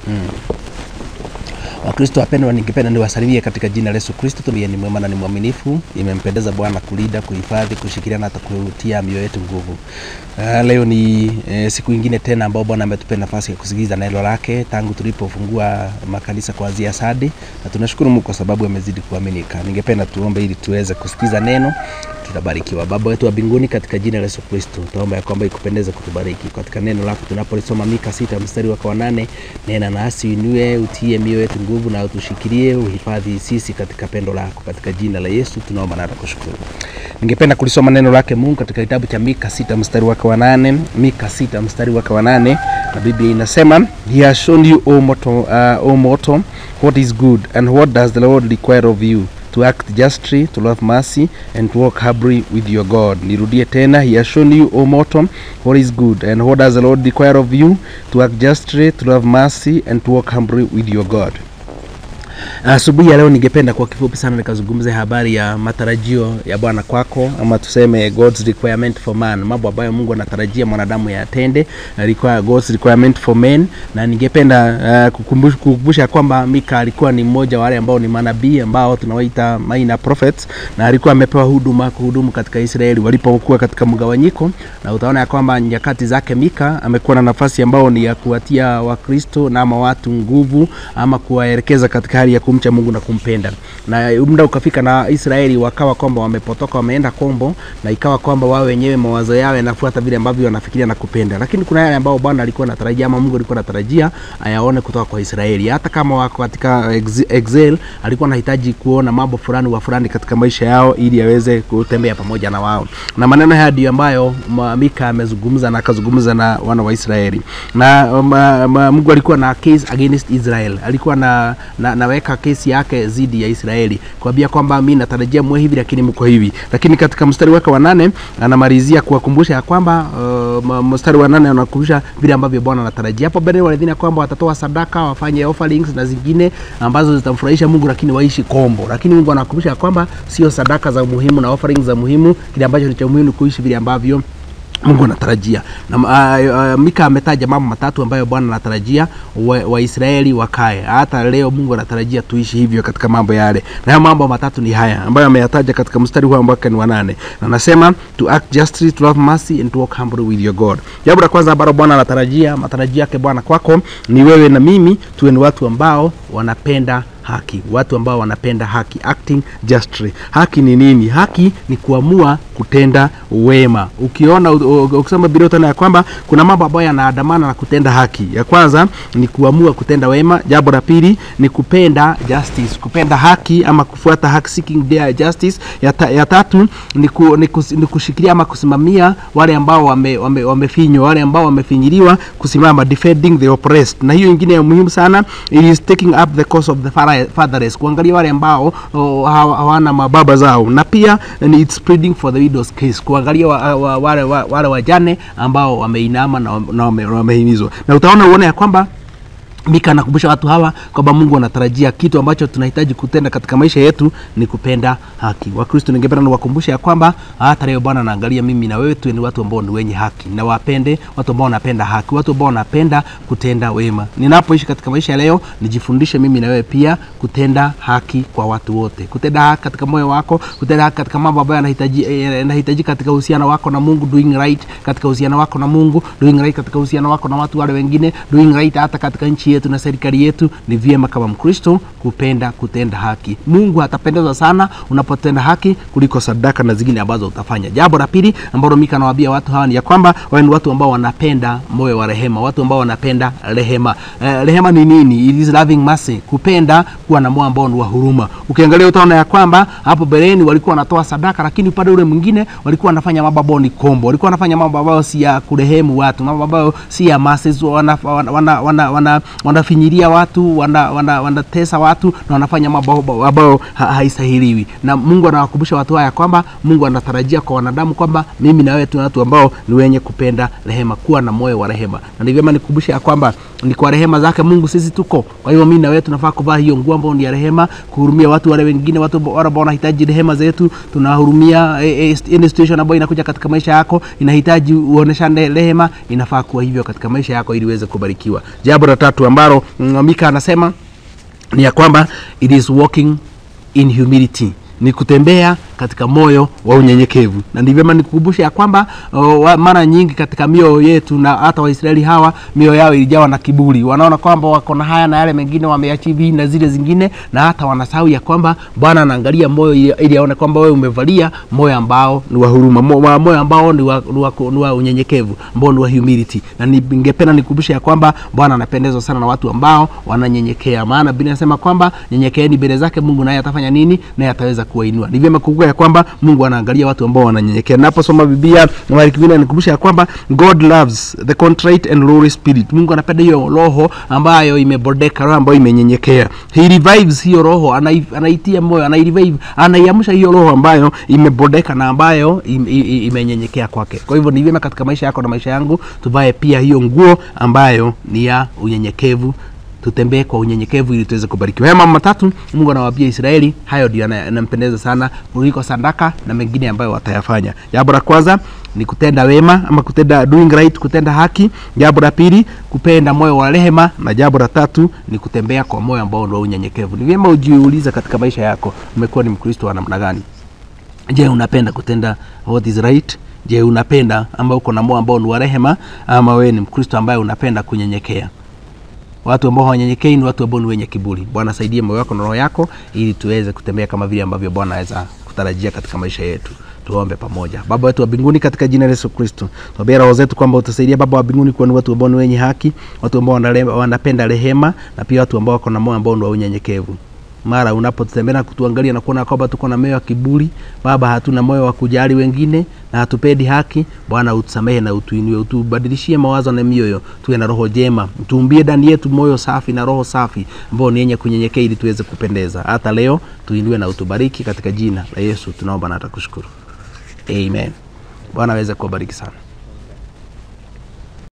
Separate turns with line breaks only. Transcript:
Wakristo wapendwa, ningependa niwasalimie katika jina la Yesu Kristo. Tuliye ni mwema na ni mwaminifu. Imempendeza Bwana kulinda, kuhifadhi, kushikilia na hata kutia mioyo yetu nguvu. Uh, leo ni eh, siku ingine tena ambao Bwana ametupa nafasi ya kusikiliza neno lake tangu tulipofungua makanisa kuanzia Sadi, na tunashukuru Mungu kwa sababu amezidi kuaminika. Ningependa tuombe ili tuweze kusikiza neno tutabarikiwa. Baba wetu wa mbinguni, katika jina la Yesu Kristo, tuomba ya kwamba ikupendeze kutubariki katika neno lako tunapolisoma Mika sita mstari wake wa nane. Nena nasi uinue, utie mioyo yetu nguvu na utushikilie, uhifadhi sisi katika pendo lako, katika jina la Yesu tunaomba na kushukuru. Ningependa kulisoma neno lake Mungu katika kitabu cha Mika sita mstari wake wa nane. Mika sita mstari wake wa nane, na Biblia inasema he has shown you o mortal, uh, o mortal what is good and what does the Lord require of you to act justly, to love mercy, and to walk humbly with your God. Nirudie tena, he has shown you, O mortal, what is good, and what does the Lord require of you? To act justly, to love mercy, and to walk humbly with your God. Asubuhi ya leo ningependa kwa kifupi sana nikazungumza habari ya matarajio ya Bwana kwako, ama tuseme God's requirement for man, mambo ambayo Mungu anatarajia mwanadamu yatende, require God's requirement for men. Na ningependa uh, kukumbusha, kukumbusha kwamba Mika alikuwa ni mmoja wa wale ambao ni manabii ambao tunawaita minor prophets, na alikuwa amepewa huduma kuhudumu katika Israeli walipokuwa katika mgawanyiko, na utaona ya kwamba nyakati zake Mika amekuwa na nafasi ambao ni ya kuwatia Wakristo na ama watu nguvu ama kuwaelekeza katika hali ya kumcha Mungu na kumpenda. Na muda ukafika na Israeli wakawa kwamba wamepotoka, wameenda kombo, na ikawa kwamba wao wenyewe mawazo yao yanafuata vile ambavyo wanafikiria na kupenda. Lakini kuna yale ambao Bwana alikuwa anatarajia ama Mungu alikuwa anatarajia ayaone kutoka kwa Israeli. Hata kama wako katika exile, alikuwa anahitaji kuona mambo fulani wa fulani katika maisha yao ili aweze kutembea pamoja na wao. Na maneno haya ndio ambayo Mika amezungumza na akazungumza na wana wa Israeli. Na ma, ma, Mungu alikuwa na case against Israel. Alikuwa na, na naweka kesi yake dhidi ya Israeli kuambia kwamba mimi natarajia mwe hivi lakini mko hivi. Lakini katika mstari wake wa nane anamalizia kuwakumbusha ya kwamba uh, mstari wa nane anakumbusha vile ambavyo Bwana anatarajia. Hapo mbele walidhani kwamba watatoa sadaka, wafanye offerings na zingine ambazo zitamfurahisha Mungu, lakini waishi kombo. Lakini Mungu anakumbusha kwamba sio sadaka za muhimu na offerings za muhimu, kile ambacho ni cha muhimu ni kuishi vile ambavyo Mungu anatarajia na uh, uh, Mika ametaja mambo matatu ambayo Bwana anatarajia Waisraeli wa wakae. Hata leo Mungu anatarajia tuishi hivyo katika mambo yale, na hayo mambo matatu ni haya ambayo ameyataja katika mstari huu ambao ni wa nane, na anasema to act justly, to love mercy and to walk humbly with your God. Jambo la kwanza ambalo Bwana anatarajia, matarajio yake Bwana kwako ni wewe na mimi tuwe ni watu ambao wanapenda haki, watu ambao wanapenda haki, acting justly. Haki ni nini? Haki ni kuamua kutenda wema. Ukiona ukisoma Biblia utaona ya kwamba kuna mambo ambayo yanaandamana na kutenda haki. Ya kwanza ni kuamua kutenda wema. Jambo la pili ni kupenda justice, kupenda haki ama kufuata haki, seeking their justice. Ya, ta, ya tatu ni, ku, ni, kus, ni kushikilia ama kusimamia wale ambao wamefinywa, wame, wame wale ambao wamefinyiliwa, kusimama defending the oppressed. Na hiyo ingine ya muhimu sana it is taking up the cause of the fatherless, kuangalia wale ambao hawana mababa zao, na pia it's pleading for the widow's case, kuangalia wa, wa, wale, wa, wale wajane ambao wameinama na, na wamehimizwa, na utaona uone ya kwamba Mika anakumbusha watu hawa kwamba Mungu anatarajia kitu ambacho tunahitaji kutenda katika maisha yetu ni kupenda haki. Wakristo, ningependa niwakumbushe ya kwamba hata leo Bwana anaangalia mimi na wewe tu ni watu ambao ni wenye haki, na wapende watu ambao wanapenda haki, watu ambao wanapenda kutenda wema. Ninapoishi katika maisha leo, nijifundishe mimi na wewe pia kutenda haki kwa watu wote, kutenda haki katika moyo wako, kutenda haki katika mambo ambayo yanahitaji yanahitaji katika uhusiano wako na Mungu, doing right katika uhusiano wako na Mungu, doing right katika uhusiano wako na watu wale wengine, doing right hata katika nchi yetu na serikali yetu. Ni vyema kama Mkristo kupenda kutenda haki. Mungu atapendezwa sana unapotenda haki kuliko sadaka na zingine ambazo utafanya. Jambo la pili ambalo Mika anawaambia watu hawa ni ya kwamba wao ni watu ambao wanapenda moyo wa rehema, watu ambao wanapenda rehema. Eh, rehema ni nini? It is loving mercy, kupenda kuwa na moyo ambao ni wa huruma. Ukiangalia utaona ya kwamba hapo beleni walikuwa wanatoa sadaka, lakini upande ule mwingine walikuwa wanafanya mambo ambayo ni kombo, walikuwa wanafanya mambo ambayo si ya kurehemu watu, mambo ambayo si ya masses, wana wana wana, wana, wana wanafinyilia watu wanatesa wana, wana watu na wanafanya mambo ambayo ha, haistahiliwi. Na Mungu anawakumbusha watu haya kwamba Mungu anatarajia kwa wanadamu kwamba mimi na wewe tu watu ambao ni wenye kupenda rehema, kuwa na moyo wa rehema, na ni vyema nikukumbusha ya kwamba ni kwa rehema zake Mungu sisi tuko. Kwa hiyo mimi na wewe tunafaa kuvaa hiyo nguo ambayo ni ya rehema, kuhurumia watu wale wengine, watu wale ambao wanahitaji rehema zetu. Tunahurumia eh, eh, situation ambayo inakuja katika maisha yako, inahitaji uoneshane rehema, inafaa kuwa hivyo katika maisha yako ili uweze kubarikiwa. Jambo la tatu ambalo mm, Mika anasema ni ya kwamba it is walking in humility ni kutembea katika moyo wa unyenyekevu na ni vyema nikukumbusha ya kwamba o, wa- mara nyingi katika mioyo yetu na hata waisraeli hawa mioyo yao ilijawa na kiburi wanaona kwamba wako na haya na yale mengine wameachivi na zile zingine na hata wanasahau ya kwamba bwana anaangalia moyo ili ili aone kwamba wewe umevalia moyo ambao ni wa huruma mo- wa- moyo ambao ni wa, ni wa, ni wa unyenyekevu ambao ni wa humility na ni- ningependa nikukumbusha ya kwamba bwana anapendezwa sana na watu ambao wananyenyekea maana biblia inasema kwamba nyenyekeeni mbele zake mungu naye atafanya nini naye ataweza kuwainua ni vyema kukumbuka ya kwamba mungu anaangalia watu ambao wananyenyekea naposoma biblia mara kingine nikumbusha ya kwamba god loves the contrite and lowly spirit mungu anapenda hiyo roho ambayo imebodeka roho ambayo imenyenyekea he revives hiyo roho anai, anaitia moyo anairevive anaiamsha hiyo roho ambayo imebodeka na ambayo im- i- i- imenyenyekea kwake kwa hivyo ni vyema katika maisha yako na maisha yangu tuvae pia hiyo nguo ambayo ni ya unyenyekevu tutembee kwa unyenyekevu ili tuweze kubarikiwa haya mambo matatu mungu anawaambia israeli hayo ndio yana- yanampendeza sana kuliko sadaka na mengine ambayo watayafanya jambo la kwanza ni kutenda wema ama kutenda doing right kutenda haki jambo la pili kupenda moyo wa rehema na jambo la tatu ni kutembea kwa moyo ambao ni wa unyenyekevu ni vyema ujiulize katika maisha yako umekuwa ni mkristo wa namna gani je unapenda kutenda what is right je unapenda ama uko na moyo ambao ni wa rehema ama wewe ni mkristo ambaye unapenda kunyenyekea watu ambao hawanyenyekei ni watu ambao ni wenye kiburi bwana saidie moyo wako na roho yako ili tuweze kutembea kama vile ambavyo bwana aweza kutarajia katika maisha yetu tuombe pamoja baba wetu wa mbinguni katika jina la yesu kristo tuambia roho zetu kwamba utasaidia baba wa mbinguni kuwa ni watu ambao ni wenye haki watu ambao wanale- wanapenda rehema na pia watu ambao wako na moyo ambao ni wa unyenyekevu mara unapotutembea na kutuangalia na kuona kwamba tuko na moyo wa kiburi baba hatuna moyo wa kujali wengine na hatupendi haki bwana utusamehe na utuinue utubadilishie mawazo na mioyo tuwe na roho jema tuumbie ndani yetu moyo safi na roho safi ambao ni yenye kunyenyekea ili tuweze kupendeza hata leo tuinue na utubariki katika jina la yesu tunaomba na takushukuru amen bwana aweze kuwabariki sana